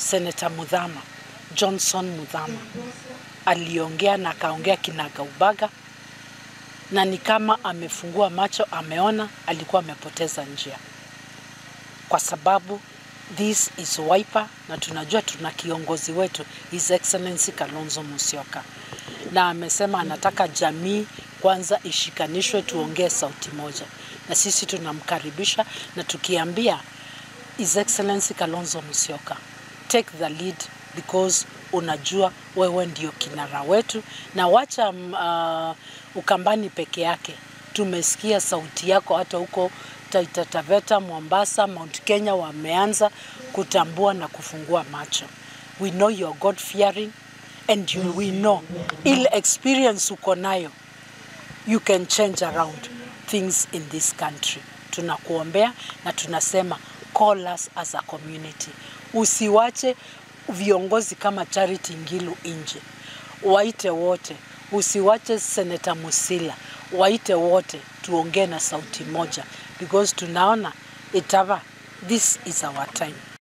Senator Mudhama, Johnson Mudhama aliongea na akaongea kinagaubaga, na ni kama amefungua macho, ameona alikuwa amepoteza njia, kwa sababu this is Wiper na tunajua tuna kiongozi wetu His Excellency Kalonzo Musyoka, na amesema anataka jamii kwanza ishikanishwe, tuongee sauti moja, na sisi tunamkaribisha na tukiambia His Excellency Kalonzo Musyoka, take the lead because unajua wewe ndio kinara wetu, na wacha mm, uh, Ukambani peke yake. Tumesikia sauti yako hata huko Taita Taveta, Mombasa, Mount Kenya wameanza kutambua na kufungua macho. We know you are God fearing and you, we know ile experience uko nayo you can change around things in this country. Tunakuombea na tunasema call us as a community. Usiwache viongozi kama Charity Ngilu nje, waite wote. Usiwache Senator Musila, waite wote, tuongee na sauti moja because tunaona itava, this is our time.